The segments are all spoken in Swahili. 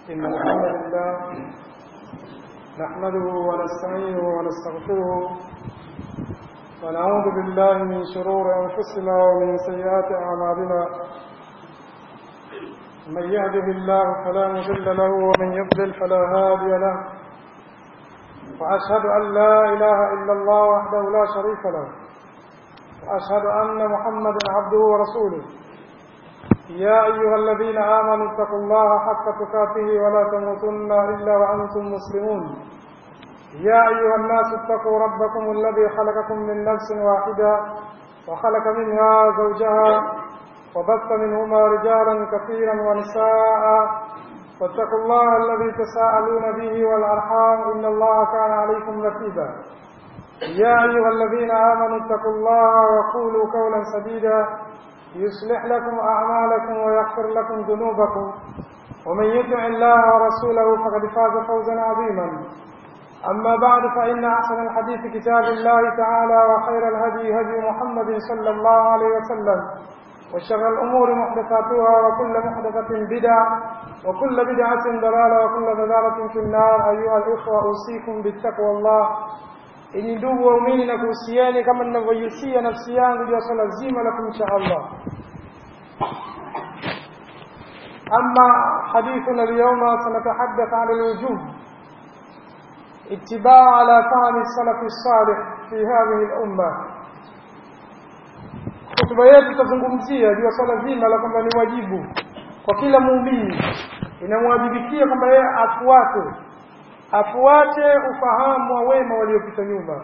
إن الحمد لله نحمده ونستعينه ونستغفره ونعوذ بالله من شرور أنفسنا ومن سيئات أعمالنا من يهده الله فلا مضل له ومن يضلل فلا هادي له وأشهد أن لا إله إلا الله وحده لا شريك له وأشهد أن محمدا عبده ورسوله يا أيها الذين آمنوا اتقوا الله حق تقاته ولا تموتن إلا وأنتم مسلمون يا أيها الناس اتقوا ربكم الذي خلقكم من نفس واحدة وخلق منها زوجها وبث منهما رجالا كثيرا ونساء واتقوا الله الذي تساءلون به والأرحام إن الله كان عليكم رقيبا يا أيها الذين آمنوا اتقوا الله وقولوا قولا سديدا يصلح لكم أعمالكم ويغفر لكم ذنوبكم ومن يطع الله ورسوله فقد فاز فوزا عظيما أما بعد فإن أحسن الحديث كتاب الله تعالى وخير الهدي هدي محمد صلى الله عليه وسلم وشر الأمور محدثاتها وكل محدثة بدعة وكل بدعة ضلالة وكل ضلالة في النار أيها الإخوة أوصيكم بالتقوى الله ili ndugu waumini na kuhusiani kama ninavyoihusia nafsi yangu juu ya swala zima la kumcha Allah. Ama hadithuna alyawma sanatahaddath ala alwujub اتباع على فهم السلف الصالح في هذه الأمة hotuba yetu tutazungumzia juu ya swala zima la kwamba ni wajibu kwa kila muumini inamwajibikia kwamba yeye afuate afuate ufahamu wa wema waliopita nyuma.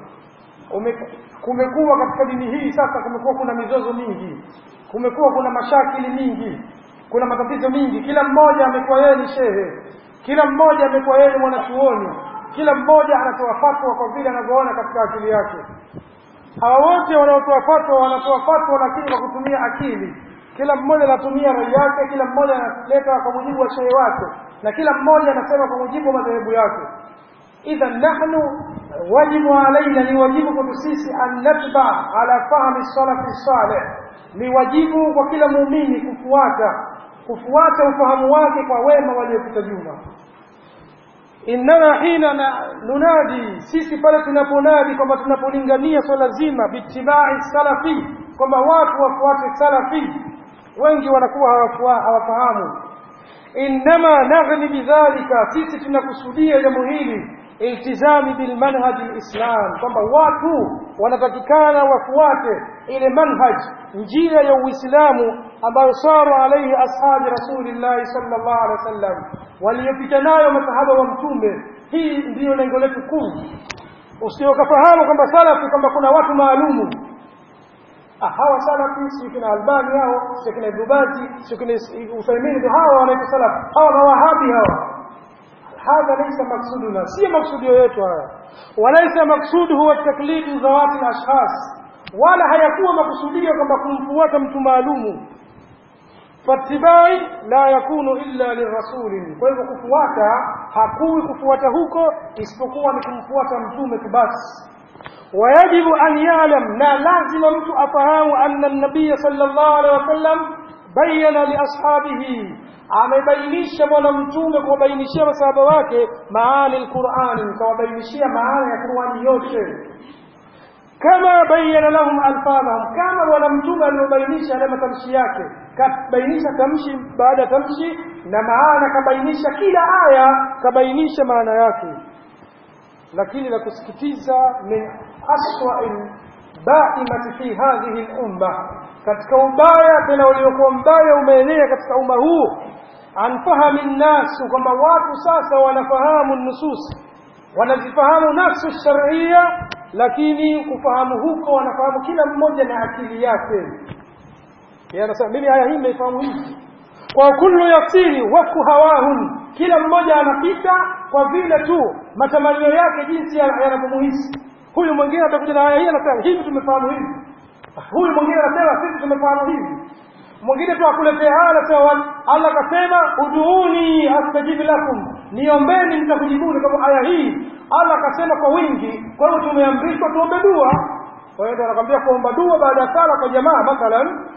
Kumekuwa katika dini hii sasa, kumekuwa kuna mizozo mingi, kumekuwa kuna mashakili mingi, kuna matatizo mingi. Kila mmoja amekuwa yeye ni shehe, kila mmoja amekuwa yeye ni mwanachuoni, kila mmoja anatoa fatwa kwa vile anavyoona katika akili yake. Hawa wote wanaotoa fatwa wanatoa fatwa, lakini kwa kutumia akili. Kila mmoja anatumia rai yake, kila mmoja analeta kwa mujibu wa shehe wake, na kila mmoja anasema kwa mujibu wa madhehebu yake. Idhan nahnu wajibu alaina, ni wajibu kwetu sisi an natba ala fahmi salafi salih, ni wajibu kwa kila muumini kufuata kufuata ufahamu wake kwa wema waliopita nyuma. Innana hina na nunadi, sisi pale tunaponadi kwamba tunapolingania swala zima bitibai salafi, kwamba watu wafuate salafi, wengi wanakuwa hawafahamu. Innama naghni bidhalika, sisi tunakusudia jambo hili iltizami bilmanhaj alislam, kwamba watu wanatakikana wafuate ile manhaj, njia ya Uislamu ambayo sara alaihi ashabi rasulillahi sallallahu alaihi wasallam, waliyopita nayo masahaba wa Mtume. Hii ndiyo lengo letu kuu. Usiokafahamu kwamba salafi kwamba kuna watu maalumu hawa salafi sio kina Albani hao sio kina Ibn Baz sio kina Uthaymeen ndio hawa wanaitwa salafi hawa mawahabi hawa hadha laysa maksuduna si maksudio yetu haya walaysa maksudu huwa taklidu zawati al-ashkhas wala hayakuwa makusudio kwamba kumfuata mtu maalumu fatibai la yakunu illa lirasuli kwa hivyo kufuata hakui kufuata huko isipokuwa ni kumfuata mtume tu basi ويجب أن يعلم لا لازم mtu afahamu أن النبي صلى الله عليه وسلم بين لأصحابه amebainisha bwana mtume kuwabainishia masahaba wake maani alqurani kawabainishia maana ya qurani yote kama bayyana lahum alfadhahum kama bwana mtume alivyobainisha yale matamshi yake kabainisha tamshi baada ya tamshi na maana kabainisha kila aya kabainisha maana yake lakini la kusikitiza min aswa'il baimati fi hadhihi al-umma, katika ubaya tena uliokuwa mbaya umeenea katika umma huu, an fahami nnasu, kwamba watu sasa wanafahamu nusus, wanazifahamu nafsu sharia, lakini kufahamu huko wanafahamu kila mmoja na akili yake. Yeye anasema mimi aya hii nimeifahamu hivi, kwa kullu yasiri wafku hawahun, kila mmoja anapita kwa vile tu matamanio yake jinsi yanavyomuhisi. Huyu mwingine atakuja na aya hii anasema hivi tumefahamu hivi, huyu mwingine anasema sisi tumefahamu hivi, mwingine tu akuletea aya anasema Allah akasema uduuni astajibu lakum, niombeni nitakujibuni. Kama aya hii Allah akasema kwa wingi, kwa hiyo tumeamrishwa tuombe dua. Kwa hiyo anakwambia kuomba dua baada ya sala kwa jamaa mathalan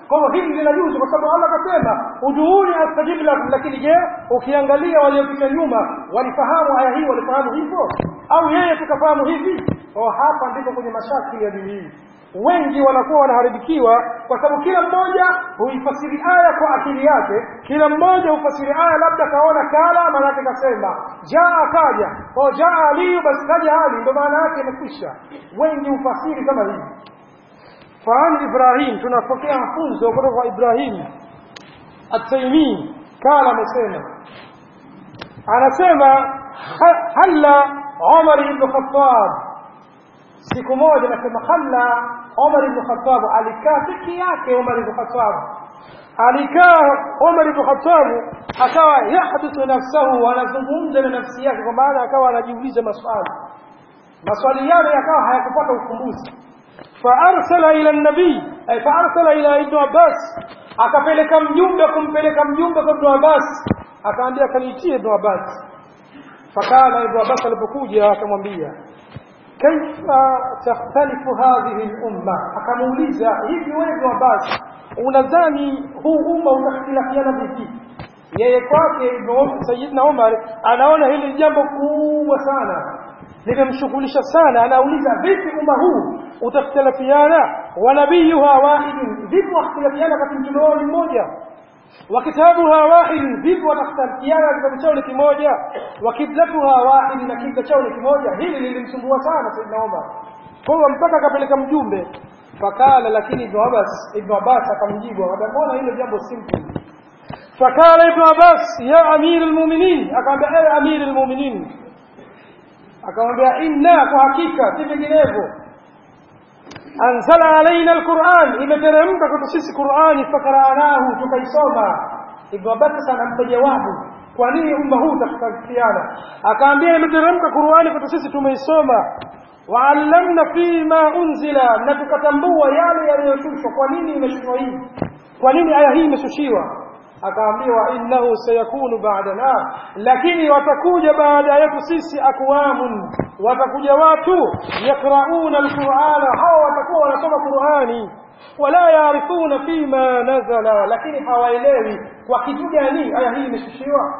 kwa hivyo hili linajuzu kwa sababu Allah akasema uduuni astajib lakum lakini je ukiangalia waliopita nyuma walifahamu aya hii walifahamu hivyo au yeye tukafahamu hivi oh hapa ndipo kwenye mashakili ya dini hii wengi wanakuwa wanaharibikiwa kwa sababu kila mmoja huifasiri aya kwa akili yake kila mmoja hufasiri aya labda kaona kala maana yake kasema jaa akaja kwa jaa aliyu basi kaja ali ndio maana yake imekwisha wengi hufasiri kama hivi faani ibrahim tunapokea mafunzo kutoka kwa ibrahim at-taimi kala amesema anasema halla umar ibn khattab siku moja nasema halla Umar ibn Khattab alikaa peke yake Umar ibn Khattab alikaa Umar ibn Khattab akawa yahdithu nafsahu anazungumza na nafsi yake kwa maana akawa anajiuliza maswali maswali yale yakawa hayakupata ufumbuzi faarsala ila nabii ay faarsala ila ibn Abbas akapeleka mjumbe kumpeleka mjumbe kwa ibn Abbas akaambia kaniitie ibn Abbas fakala ibn Abbas alipokuja akamwambia كيف تختلف هذه الأمة akamuuliza hivi wewe Abbas unadhani huu umma utakhtilafiana vipi yeye kwake Sayyidina Umar anaona hili jambo kubwa sana limemshughulisha sana anauliza vipi umma huu utakhtilafiana wa nabiyuha wahidun vipi wakhtilafiana kati mtume wao mmoja وكتابها واحد vipi watakhtilafiana kitabu chao ni kimoja wa kiblatuha wahid na kibla chao ni kimoja hili lilimsumbua sana Saidna Umar kwa hiyo mpaka akapeleka mjumbe fakala lakini Ibn Abbas Ibn Abbas akamjibu akamwona hilo jambo simple fakala Ibn Abbas ya amir almu'minin akamwambia ewe amir almu'minin akamwambia inna kwa hakika si vinginevyo anzala alaina alquran imeteremka kwetu sisi qurani fakaranahu tukaisoma ibnu abbas anampa jawabu kwa nini umma huu utakhtalifiana akaambia imeteremka qurani kwetu sisi tumeisoma waallamna fima unzila na tukatambua yale yaliyoshushwa kwa nini imeshushwa hii kwa nini aya hii imeshushiwa akaambiwa innahu sayakunu ba'dana lakini watakuja baada yetu sisi akwamun watakuja watu yakrauna alqur'ana hao watakuwa wanasoma qur'ani wala yaarifuna fima nazala lakini hawaelewi kwa kitu gani aya hii imeshushiwa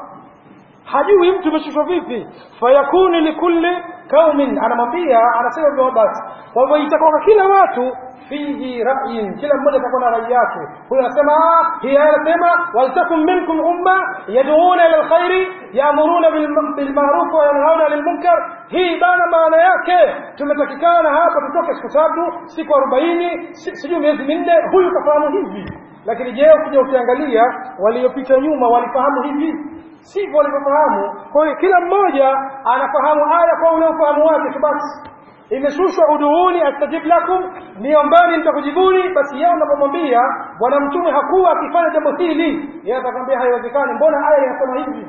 hajui mtu imeshushwa vipi fayakunu likulli kaumin anamwambia anasema Ibn Abbas kwa hivyo itakuwa kila watu fihi ra'yin kila mmoja atakuwa na rai yake huyo anasema hii aya anasema waltakum minkum umma yad'una ila alkhairi ya'muruna bil ma'ruf wa yanhauna 'anil munkar hii bana maana yake tumetakikana hapa tutoke siku tatu siku 40 sijui miezi minne huyu kafahamu hivi lakini je ukija ukiangalia waliopita nyuma walifahamu hivi sivyo walivyofahamu kwa hiyo kila mmoja anafahamu aya kwa ule ufahamu wake tu basi imeshushwa uduuni astajib lakum niombani nitakujibuni basi yeye unapomwambia bwana mtume hakuwa akifanya jambo hili yeye atakwambia haiwezekani mbona aya inasema hivi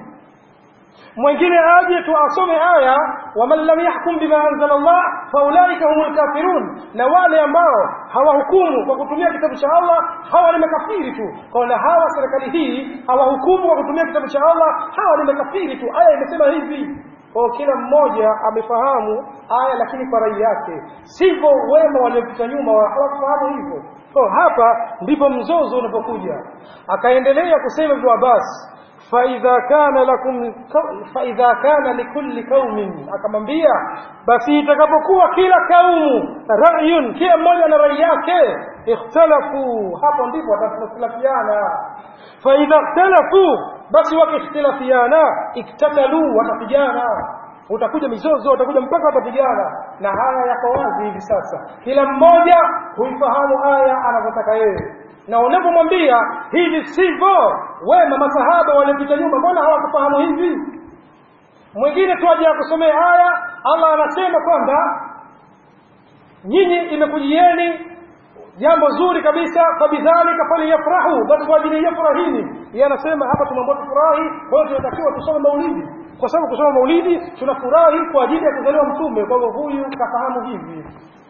mwingine aje tu asome aya waman lam yahkum bima anzala Allah faulaika humul kafirun na wale ambao hawahukumu kwa kutumia kitabu cha Allah hawa ni makafiri tu kwa na hawa serikali hii hawahukumu kwa kutumia kitabu cha Allah hawa ni makafiri tu aya imesema hivi kwa kila mmoja amefahamu aya lakini kwa rai yake sivyo wema waliopita nyuma hawakufahamu hivyo kwa hapa ndipo mzozo unapokuja akaendelea kusema Ibn Abbas فإذا كان لكم فإذا كان لكل قوم akamwambia basi itakapokuwa kila kaumu ra'yun kila mmoja na rai yake ikhtalafu hapo ndipo watakhtilafiana fa idha ikhtalafu basi wakikhtilafiana iktatalu watapigana utakuja mizozo utakuja mpaka watapigana na haya yako wazi hivi sasa kila mmoja huifahamu aya anavyotaka yeye na unapomwambia hivi sivyo wema masahaba waliopita nyuma mbona hawakufahamu hivi mwingine tu aje akusomea aya Allah anasema kwamba nyinyi imekujieni jambo zuri kabisa fabidhalika falyafrahu basi kwa ajili ya furahini yeye anasema hapa tunaomba tufurahi kwa hiyo tunatakiwa tusome maulidi kwa sababu kusoma maulidi tunafurahi kwa ajili ya kuzaliwa mtume kwa hivyo huyu kafahamu hivi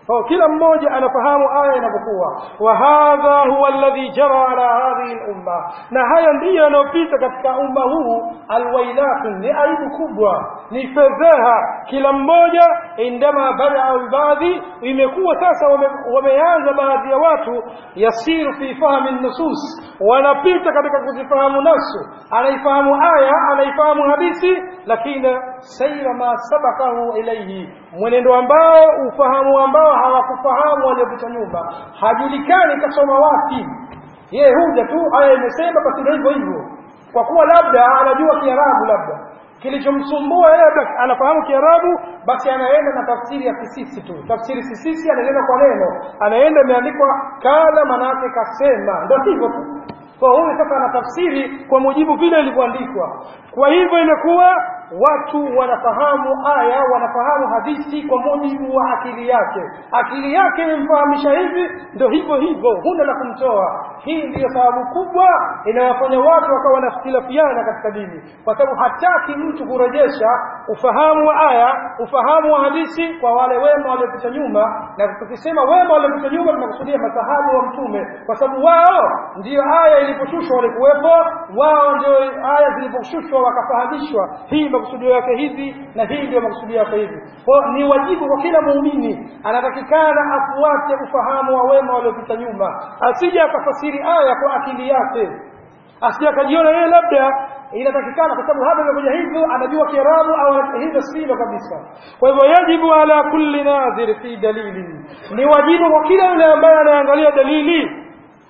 kwa kila mmoja anafahamu aya inapokuwa wa hadha huwa alladhi jara ala hadhihi al-umma na haya ndiyo yanayopita katika umma huu alwailatun ni aibu kubwa ni fedheha kila mmoja indama badaa baadhi imekuwa sasa wame, wameanza baadhi ya watu yasiru fi fahmi nusus wanapita katika kuzifahamu nasu anaifahamu aya anaifahamu hadithi lakini saira ma sabakahu ilaihi mwenendo ambao ufahamu ambao hawakufahamu waliopita nyuma hajulikani kasoma wapi yeye huja tu aya imesema basi ndio hivyo hivyo kwa kuwa labda anajua kiarabu labda kilichomsumbua yeye basi anafahamu kiarabu basi anaenda na tafsiri ya kisisi tu tafsiri kisisi anaenda kwa neno anaenda imeandikwa kala manake kasema ndio hivyo tu kwa huyu sasa anatafsiri kwa mujibu vile ilivyoandikwa kwa hivyo imekuwa watu wanafahamu aya wanafahamu hadithi kwa mujibu wa akili yake akili yake imemfahamisha hivi ndio hivyo hivyo huna la kumtoa hii ndiyo sababu kubwa inawafanya watu wakawa wanakhtilafiana katika dini kwa sababu hataki mtu kurejesha ufahamu wa aya ufahamu wa hadithi kwa wale wema waliopita nyuma na tukisema wema waliopita nyuma tunakusudia masahabu wa mtume kwa sababu wao ndiyo aya iliposhushwa walikuwepo wao ndio aya ziliposhushwa wakafahamishwa hii makusudio yake hivi na hii ndio makusudio yake hivi kwa ni wajibu kwa kila muumini anatakikana afuate ufahamu wa wema waliopita nyuma asije akafasiri aya kwa akili yake asije akajiona yeye labda inatakikana kwa sababu hapa imekuja hivyo anajua kiarabu au hivyo silo kabisa kwa hivyo yajibu ala kulli nadhir fi dalili ni wajibu kwa kila yule ambaye anaangalia dalili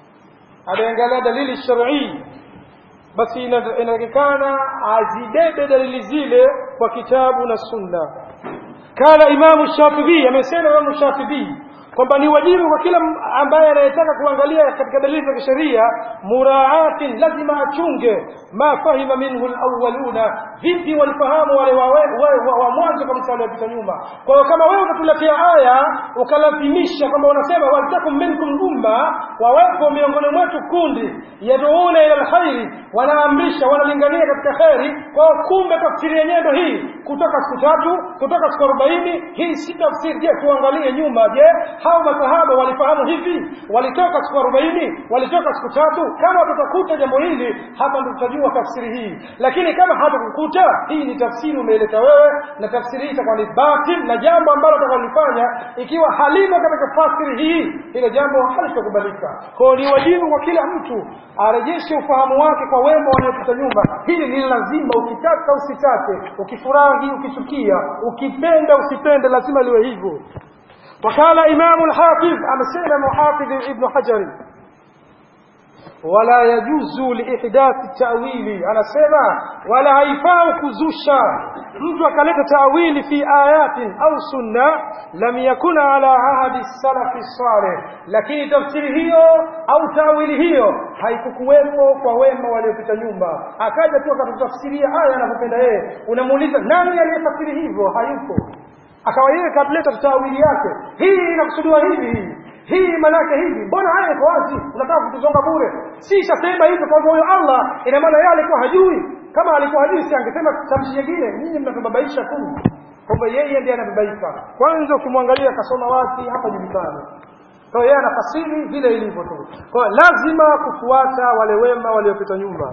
anaangalia dalili shar'i basi inatakikana azibebe dalili zile kwa kitabu na sunna kana imamu shafibi amesema imamu shafibi kwamba ni wajibu kwa kila ambaye anayetaka kuangalia katika dalili za kisheria muraatin lazima achunge ma fahima minhu alawwaluna vipi walifahamu wale wa, wa, wa mwanzo kabisa waliopita nyuma kwa hiyo kama wewe utatuletea aya ukalazimisha kwamba unasema waltakum minkum umma wawepo miongoni mwetu kundi yaduuna ila alkhairi wanaamrisha wanalingania katika kheri kwa hiyo kumbe tafsiri yenyewe ndo hii kutoka siku tatu kutoka siku arobaini hii si tafsiri je tuangalie nyuma je hao masahaba walifahamu hivi walitoka siku arobaini walitoka siku tatu kama tutakuta jambo hili hapa ndo tutajua tafsiri hii lakini kama hatakukuta hii ni tafsiri umeileta wewe na tafsiri hii itakuwa ni batil na jambo ambalo utakalifanya ikiwa halimo katika fasiri hii hilo jambo halitakubalika kwao ni wajibu kwa kila mtu arejeshe ufahamu wake kwa wema waliopita nyuma hili ni lazima ukitaka usitake ukifurahi ukichukia ukipenda usipende lazima liwe hivyo وقال إمام الحافظ أمسينا محافظ ابن حجر ولا يجوز لإحداث التأويل أنا سيما ولا هيفاء كزوشا mtu akaleta tawili fi ayatin au sunna lam yakun ala ahadi salafi salih lakini tafsiri hiyo au tawili hiyo haikukuwepo kwa wema waliopita nyuma akaja tu akatutafsiria aya anavyopenda yeye unamuuliza nani aliyefasiri hivyo hayupo akawa yeye katleta tawili yake hii inakusudiwa hivi hii hii manake hivi mbona haya iko wazi unataka kutuzonga bure si shasema hivyo kwa huyo Allah ina maana yeye alikuwa hajui kama alikuwa hajui si angesema tamshi nyingine nyinyi mnatubabaisha tu kwamba yeye ndiye anababaika kwanza ukimwangalia kasoma wapi hapa julikani kwa yeye anafasiri vile ilivyo tu kwa lazima kufuata wale wema waliopita nyuma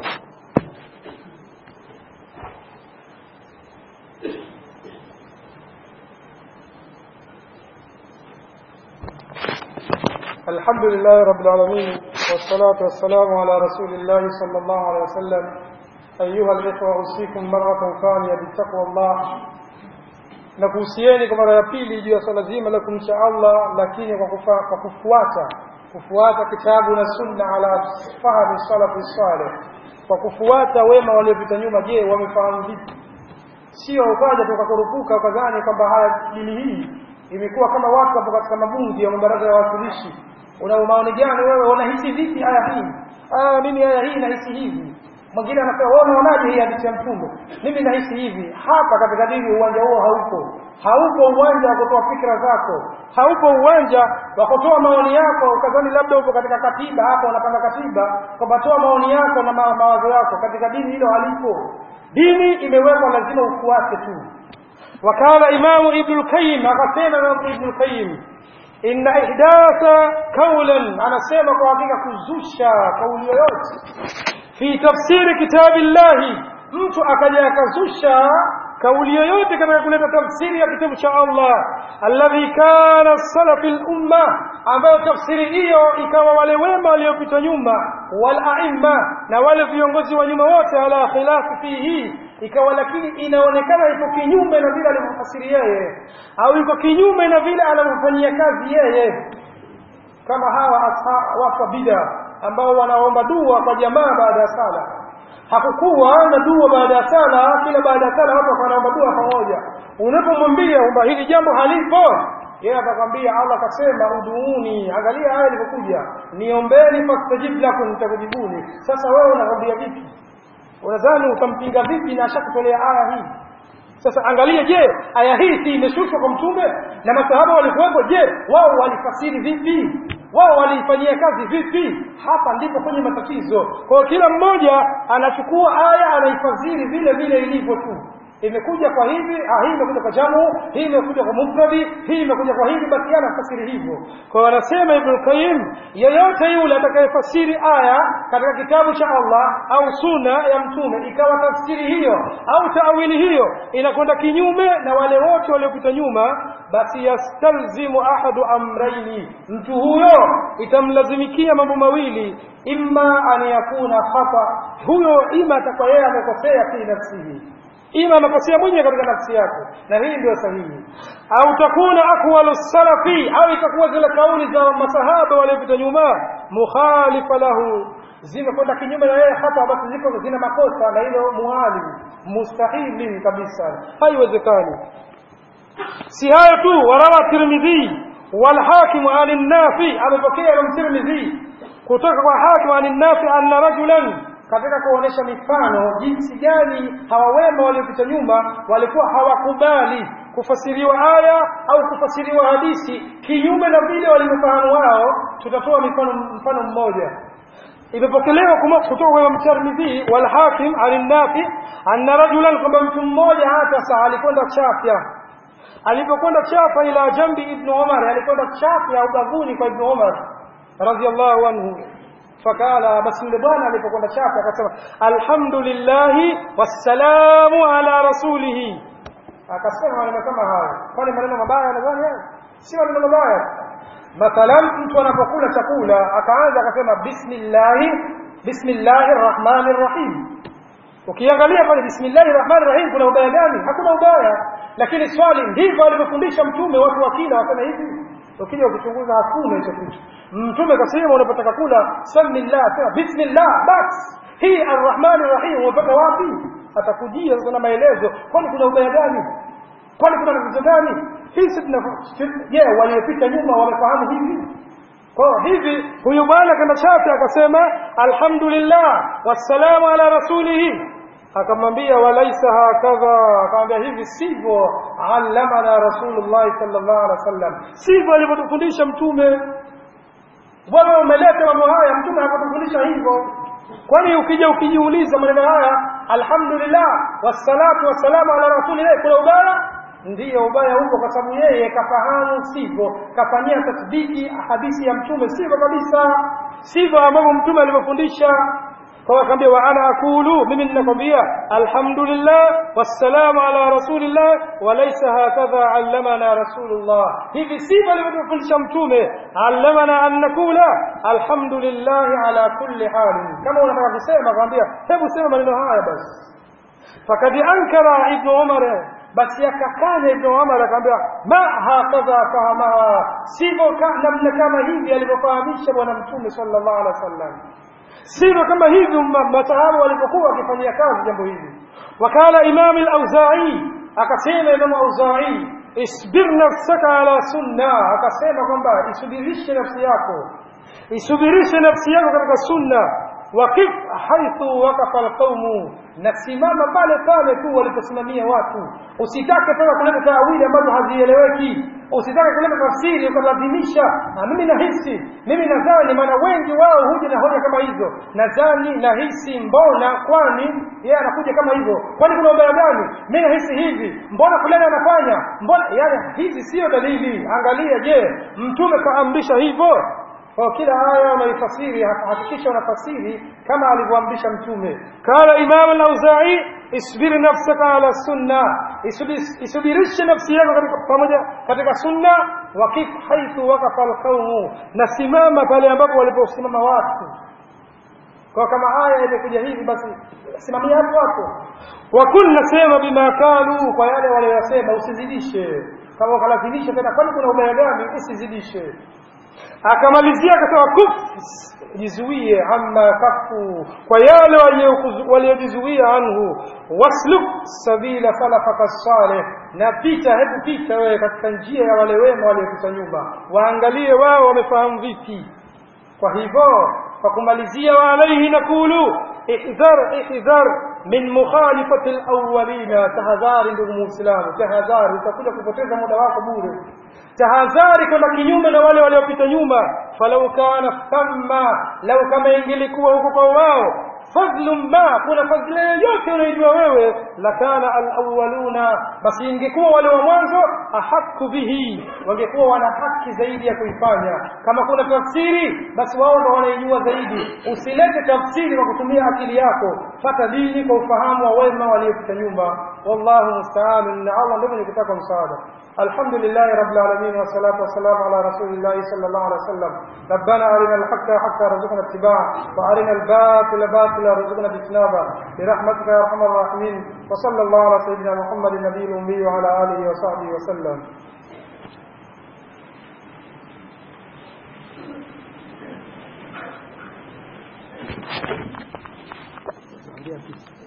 الحمد لله رب العالمين والصلاة والسلام على رسول الله صلى الله عليه وسلم أيها الإخوة أوصيكم مرة ثانية بتقوى الله nakuhusieni kwa mara ya pili juu ya swala zima la kumcha Allah lakini kwa kwa kufuata kufuata kitabu na sunna ala fahmi salafi salih kwa kufuata wema waliopita nyuma je wamefahamu vipi sio ukaja tukakurupuka ukadhani kwamba haya dini hii imekuwa kama watu hapo katika mabungi ya mabaraza ya wawakilishi una maoni gani wewe unahisi vipi aya hii ah mimi aya hii nahisi hivi mwingine anasema wewe unaonaje hii hadithi ya mtume mimi nahisi hivi hapa katika dini uwanja huo haupo haupo uwanja wa kutoa fikra zako haupo uwanja wa kutoa maoni yako ukadhani labda upo katika katiba hapo unapanga katiba kwamba toa maoni yako na ma mawazo yako katika dini hilo halipo dini imewekwa lazima ufuate tu wakala imamu ibn qayyim akasema imamu ibn qayyim inna ihdatha kaulan anasema kwa hakika kuzusha kauli yoyote fi tafsiri kitabillahi mtu akaja akazusha kauli yoyote katika kuleta tafsiri ya kitabu cha Allah alladhi kana salafi lumma ambayo tafsiri hiyo ikawa wale wema waliopita nyuma wal aimma na wale viongozi wa nyuma wote ala khilafi fihi ikawa lakini inaonekana iko kinyume na vile alivyofasiri yeye au iko kinyume na vile anavyofanyia kazi yeye kama hawa watu wa bida ambao wanaomba dua kwa jamaa baada ya sala hakukuwa na dua baada ya sala kila baada ya sala watu wanaomba dua pamoja unapomwambia kwamba hili jambo halipo yeye atakwambia Allah akasema uduuni angalia haya ilivyokuja niombeni fastajib lakum nitakujibuni sasa wewe unakwambia vipi unadhani utampinga vipi na ashakutolea aya hii sasa angalia je aya hii si imeshushwa kwa mtume na masahaba walikuwepo je wao walifasiri vipi wao waliifanyia kazi vipi hapa ndipo kwenye matatizo kwa kila mmoja anachukua aya anaifasiri vile vile ilivyo tu imekuja kwa hivi ah, hii imekuja kwa jamu hii imekuja kwa mufradi hii imekuja kwa hivi basi anafasiri hivyo kwa hiyo anasema ibn qayyim yeyote yule atakayefasiri aya katika kitabu cha Allah au sunna ya mtume ikawa tafsiri hiyo au taawili hiyo inakwenda kinyume na wale wote waliopita nyuma basi yastalzimu ahadu amraini mtu huyo itamlazimikia mambo mawili imma an yakuna khata huyo ima atakuwa yeye amekosea fi nafsihi ima amekosea mwenyewe katika nafsi yake na hii ndio sahihi au takuna aqwalu salafi au itakuwa zile kauli za masahaba waliopita nyuma mukhalifa lahu zimekwenda kinyume na yeye hata basi ziko zina makosa na hilo muhali mustahili kabisa haiwezekani si hayo tu warawa tirmidhi والحاكم عن النافي amepokea Imam Tirmidhi kutoka kwa hakim عن النافي anna rajulan katika kuonesha mifano jinsi gani hawa wema waliopita nyuma walikuwa hawakubali kufasiriwa aya au kufasiriwa hadisi kinyume na vile walivyofahamu wao tutatoa mifano mfano mmoja imepokelewa kutoka kwa Imam Tirmidhi wal Hakim an-Nafi anna rajulan kwamba mtu mmoja hata alikwenda chafya alipokwenda chafa ila jambi ibn Umar alikwenda chafya ubavuni kwa ibn Umar radhiallahu anhu fakala basi yule bwana alipokwenda chapa akasema alhamdulillah wassalamu ala rasulih akasema maneno kama hayo kwani maneno mabaya nadhani hayo si maneno mabaya mathalan mtu anapokula chakula akaanza akasema bismillah bismillahir rahmanir rahim ukiangalia pale bismillahir rahmanir rahim kuna ubaya gani hakuna ubaya lakini swali ndivyo alivyofundisha mtume watu wakila wasema hivi ukija ukichunguza hakuna hicho kitu mtume kasema unapotaka kula samillah sema bismillah bas hii arrahman arrahim umepata wapi atakujia sasa na maelezo kwani kuna ubaya gani kwani kuna tatizo gani hii tuna je waliopita nyuma wamefahamu hivi kwa hivi huyu bwana kama chafi akasema alhamdulillah wassalamu ala rasulih akamwambia walaisa hakadha akamwambia hivi sivyo allamana rasulullah sallallahu alaihi wasallam sivyo alivyotufundisha mtume wewe umeleta mambo haya mtume hakutufundisha hivyo kwani ukija ukijiuliza maneno haya alhamdulillah wassalatu wassalamu ala rasulillah kuna ubaya ndiyo ubaya huko kwa sababu yeye kafahamu sivyo kafanyia tasdiki hadithi ya mtume sivyo kabisa sivyo ambavyo mtume alivyofundisha kwa akaambia wa ana aqulu mimi ninakwambia alhamdulillah wassalamu ala rasulillah walaysa hakadha allamana rasulullah hivi sivyo alivyofundisha mtume allamana an nakula alhamdulillah ala kulli hal kama unataka kusema kwambia hebu sema maneno haya basi fakad ankara ibn umar basi akakana ibn umar akamwambia ma hakadha fahamaha sivyo namna kama hivi alivyofahamisha bwana mtume sallallahu alaihi wasallam sivyo kama hivi masahaba walipokuwa wakifanyia kazi jambo hili wakala imam al-auza'i akasema imam auza'i isbir nafsaka ala sunna akasema kwamba isubirishe nafsi yako isubirishe nafsi yako katika sunna wakif haithu wakafa alqaumu na simama pale pale tu waliposimamia watu usitake tena kuleta taawili ambazo hazieleweki usitake kuleta tafsiri ukalazimisha na mimi nahisi mimi nadhani maana wengi wao huja na hoja kama hizo nadhani nahisi mbona kwani yeye anakuja kama hivyo kwani kuna ubaya gani mimi nahisi hivi mbona fulani anafanya mbona yani hizi sio dalili angalia je mtume kaamrisha hivyo kwa kila aya unaifasiri hakikisha unafasiri kama alivyoamrisha mtume kala imam al-auza'i isbir nafsaka ala sunna isubirishe nafsi yako katika pamoja katika sunna wakif haithu waqafa alqaumu na simama pale ambapo waliposimama watu kwa kama aya imekuja hivi basi simamia hapo hapo wakul nasema bima kalu kwa yale waliyosema usizidishe kama ukalazimisha tena kwani kuna ubaya gani usizidishe akamalizia akasema kuf jizuie amma kafu kwa yale waliojizuia anhu wasluk sabila salafaka salih na pita hebu pita wewe katika njia ya wale wema waliopita nyuma waangalie wao wamefahamu vipi kwa hivyo kwa kumalizia wa alaihi nakulu ihdhar ihdhar min mukhalifati alawwalina tahadhari ndugu muislamu tahadhari utakuja kupoteza muda wako bure tahadhari kwenda kinyume na wale waliopita nyuma falau kana thamma lau kama ingelikuwa huko kwa wao fadlun ma kuna fadhila yoyote unaijua wewe lakana alawwaluna basi ingekuwa wale wa mwanzo ahaku bihi wangekuwa wana haki zaidi ya kuifanya kama kuna tafsiri basi wao ndo wanaijua zaidi usilete tafsiri kwa kutumia akili yako fata dini kwa ufahamu wa wema waliopita nyuma wallahu musta'an na Allah ndio mwenye kutaka msaada الحمد لله رب العالمين والصلاة والسلام على رسول الله صلى الله عليه وسلم ربنا أرنا الحق حتى رزقنا اتباعه وأرنا الباطل باطلا رزقنا اجتنابه برحمتك يا أرحم الراحمين وصلى الله على سيدنا محمد النبي الأمي وعلى آله وصحبه وسلم Yeah,